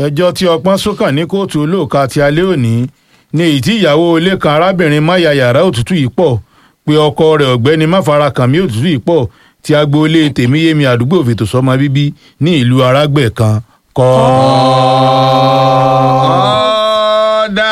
ẹjọ́ tí ọpọ́n sókàn ní kóòtù olóòka ti alẹ́ òní ní èyí tí ìyàwó ilé kan arábìnrin máyà yàrá òtútù yìí pọ̀ pé ọkọ rẹ̀ ọ̀gbẹ́ni máfarakànmí òtútù yìí pọ̀ tí agboolé tèmíyémi àdúgbò fètò sọmọ bíbí ní ìlú arágbẹ̀ kan kọ́. ọ̀dà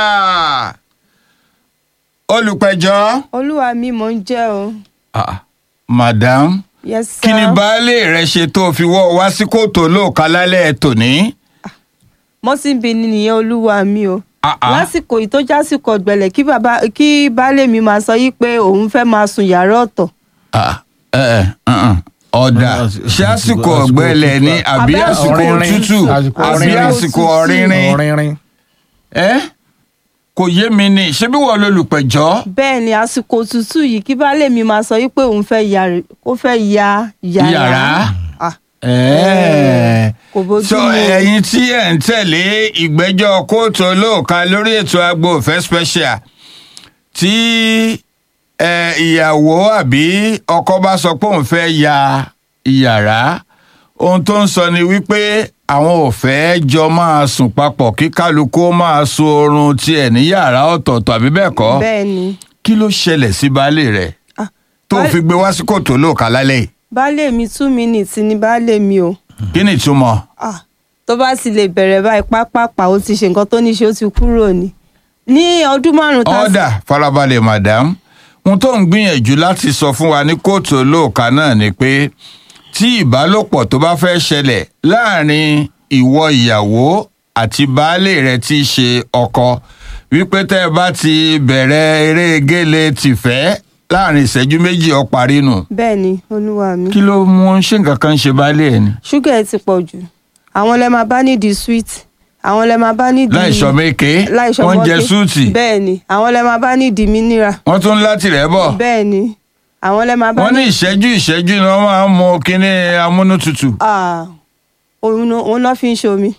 olùpẹ̀jọ́ olúwa mi mò ń jẹ́ o. ah, madam yes sir. kí ni baálé rẹ ṣe tó fi wọ́ wá sí kóòtù olóòka lálẹ́ tòní. mọ́sìnbí ni nìyẹn olúwa mi o. Ah, ah. lásìkò yìí tó jásìkò ọ̀gbẹlẹ̀ kí bàbá kí baálé mi máa sọ yìí pé òun fẹ́ máa sùn yàrá ọ̀tọ̀. Ah, ẹ ẹ ǹǹ. ọ̀dà ṣé àsìkò ọ̀gbẹ́lẹ̀ ni àbí Àbí àsìkò ọ̀rìnrìn. òtútù Àsìkò àbí ọ̀rìnrìn. àsìkò ọ̀rìnrìn ọ̀rìnrìn. ẹ kò yé mi ni ṣé bí wọ́n lolùpẹ̀jọ́ bẹ́ẹ̀ ni àsìkò òtútù yìí kí baálé mi máa sọ yìí pé òun fẹ́ ya ó fẹ́ ya yàrá. Yàrá? Ah, Ẹ̀ẹ́. kò bójú so mu o. ẹ̀yin tí ẹ̀ ń tẹ̀lé ìgbẹ́jọ́ kóòtù olóòka lórí ètò agbo òfẹ́ special tí ẹ, ìyàwó àbí ọkọ bá sọ pé òun fẹ́ ya ìyàrá ohun tó ń sọ ni wípé àwọn ò fẹ́ jọ máa sùn papọ̀ kí kálukú ó máa sun oorun tiẹ̀ ní yàrá ọ̀tọ̀ọ̀tọ̀ àbí bẹ́ẹ̀ kọ́ bẹ́ẹ̀ ni kí ló ṣẹlẹ̀ sí baálé rẹ̀ Ah, tó baálé- fi gbé wá sí kóòtù olóòka lálẹ́ yìí baálé mi two minutes ni baálé mi o. kí ni ìtumọ̀ Ah, tó bá sì lè bẹ̀rẹ̀ báyìí pápápá ó ti ṣe nǹkan tó ní ṣe ó ti kúrò ní. ní ọdún márùn-ún tá a ọ̀dà farabalẹ̀ madam ohun tó ń gbìyànjú láti sọ fún wa ní kóòtù olóòka náà ni pé tí ìbálòpọ̀ tó bá fẹ́ ṣẹlẹ̀ láàrin ìwọ ìyàwó àti baálé rẹ tí í ṣe ọkọ wípé tẹ́ ẹ bá ti bẹ̀rẹ̀ eré gélé tìfẹ́ láàrin ìṣẹ́jú méjì ó parí nù bẹ́ẹ̀ ni olúwa mi. kí ló mú ṣé nǹkan kan ṣe baálé ẹ ni ṣúgà ẹ ti pọ̀ jù àwọn lẹ máa bá nídìí sweet àwọn lẹ máa bá nídìí láìsọ méke láìsọ wọ́n jẹ mọ́kè. súùtì bẹ́ẹ̀ ni àwọn lẹ máa bá nídìí mineral wọ́n tún láti rẹ̀ bọ̀ bẹ́ẹ̀ ni àwọn lẹ máa bá wọ́n ní ìṣẹ́jú ìṣẹ́jú ni wọ́n máa ń mu kínní amúnútutù. Ah, òun náà- òun náà fi ń ṣomi.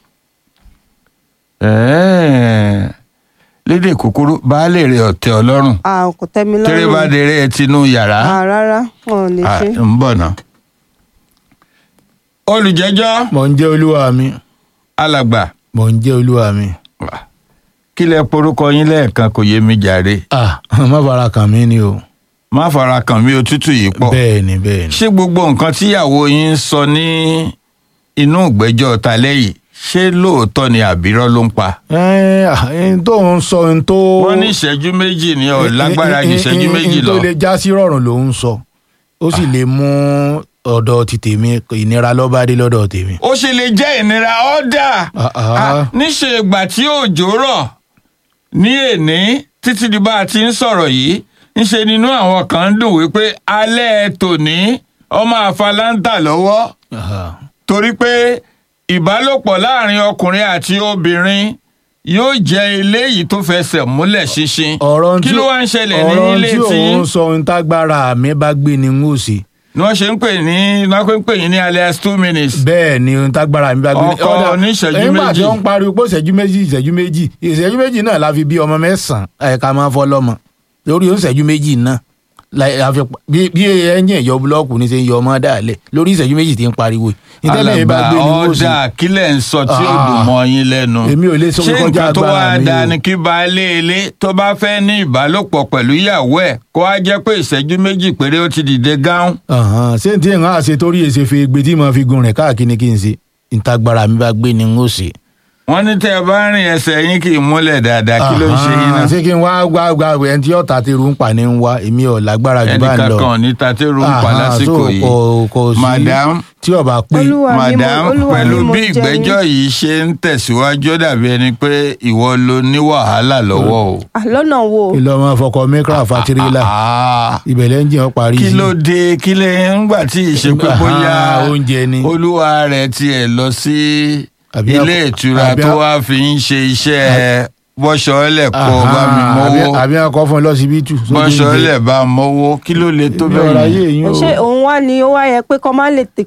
Ẹ̀ẹ́. lédè kúkúrú baálé rẹ ọ̀tẹ̀ ọlọ́run Ah, kò tẹ́ mi tẹ́rẹ́ bá lọ́rùn dèrè ẹ tinú yàrá Ah, rárá wọn ò lè Ah, ṣe. ń bọ̀ ná. olùjẹ́jọ́ mò ń jẹ́ olúwa mi alàgbà mò ń jẹ́ olúwa mi. kí lẹ porúkọ yín lẹ́ẹ̀kan kò yé mi jàre ah má fara kàn mí ni o. má fara kàn mí òtútù yìí pọ̀ bẹ́ẹ̀ ni bẹ́ẹ̀ ni. ṣé gbogbo nǹkan tíyàwó yín ń sọ ní inú ìgbẹ́jọ́ talẹ́ yìí ṣé lóòótọ́ ni àbírọ́ ló ń pa. ẹ ẹ tó ń sọ ohun tó. wọ́n ní ìṣẹ́jú méjì ni ọ̀ lágbára ju ìṣẹ́jú méjì lọ. tó lè já sí rọrùn ló ń sọ ó sì lè mú ọ̀dọ̀ ti tèmi ìnira lọ́ba dé lọ́dọ̀ tèmi. ó ṣe lè jẹ́ ìnira ọ́dà Ah, ah. Ah, níṣe ìgbà tí òjò rọ̀ ní èní títí di bá a ti ń sọ̀rọ̀ yìí ńṣe nínú àwọn kan ń dùn wípé alẹ́ tòní ọmọ àfaláńtà lọ́wọ́ Aha. torí pé ìbálòpọ̀ láàrin ọkùnrin àti obìnrin yóò jẹ́ eléyìí tó fẹsẹ̀ múlẹ̀ ṣinṣin ọ̀rọ̀ kí tí- ló wá ń ṣẹlẹ̀ ní ọ̀rọ̀ ilé tí tí òun sọ ohun tágbára mi bá gbé ni n ó ṣe ni wọ́n ṣe ń pè ní ni wọ́n ń pè yín ní alias two minutes. bẹ́ẹ̀ ni ohun tágbára mi bá gbé ni. Ọkọ Ọ̀dà, oníṣẹ́jú nígbà tí méjì. wọ́n ń pariwo pé ìṣẹ́jú méjì ìṣẹ́jú méjì ìṣẹ́jú méjì náà la fi bí ọmọ mẹ́sàn-án ẹ̀ka máa fọ́ lọ́mọ lórí ìṣẹ́jú méjì náà la- la fi pa- bí bí ẹ̀yìn ẹ̀yọ búlọ́ọ̀kù ní ṣe ń yọ ọmọ dàlẹ̀ lórí ìṣẹ́jú méjì tí ń pariwo ìtẹ́lẹ̀ yìí bá alàgbà gbé ni n ó ṣe. ọ̀dà kílẹ̀ ń sọ tí ó Ah. dùn mọ́ yín lẹ́nu. Èmi ò lè sọ ṣé kọjá nǹkan tó agbára wá mi dáa o. ni kí baálé ilé tó bá fẹ́ ní ìbálòpọ̀ pẹ̀lú ìyàwó ẹ̀ kó wá jẹ́ pé ìṣẹ́jú méjì péré ó ti dìde gáún. Ọ̀hán, ṣé n tí ń hàn àṣẹ torí èsè fi gbé tí mo fi gun rìn káàkiri kí n ṣe ìtagbára mi bá gbé ni n ó ṣe. wọ́n ní tẹ́ ẹ bá rìn ẹsẹ̀ yín kì í múlẹ̀ dáadáa kí ló ń ṣe yín náà. Ọ̀hán, ṣé kí n wá gbá gbá ẹni tí ọ̀tá ti rú ń pa ní ń wá èmi ò lágbára jù bá ń ẹnìkan lọ. kan ò ní tatẹ́rù ń pa Ọ̀hán, lásìkò so yìí. kò- kò sí madam tí ọba pé Olúwa mi mo- madam Olúwa pẹ̀lú mi mo bí jẹ́ ìgbẹ́jọ́ yín. yìí ṣe ń tẹ̀síwájú ó dàbí ẹni pé ìwọ ló ní wàhálà lọ́wọ́ o. Ah, lọ́nà wo ilé ọmọ fọkọ mẹkra fatirila Ah. ìbẹ̀lẹ̀ ń jẹ́ ọ parí kí sí. ló dé kí lè ń gbà tí ìṣepé Nígbà- bóyá Ah, oúnjẹ ni. olúwa rẹ̀ tiẹ̀ lọ sí Àbí ilé àkọ- ìtura àbí tó àkọ- wá fi ń ṣe iṣẹ́ bọ́ṣọ́lẹ̀ kó Aha, bá mi mọ́wó àbí- àbí akọ fún ẹ lọsibítù. bọ́ṣọ́lẹ̀ bá mọ́wó kí ló lè tó mi ò ráyè bẹ́ẹ̀ yín o. ṣé òun wá ní ó wá yẹ pé kọ́ máa lè tè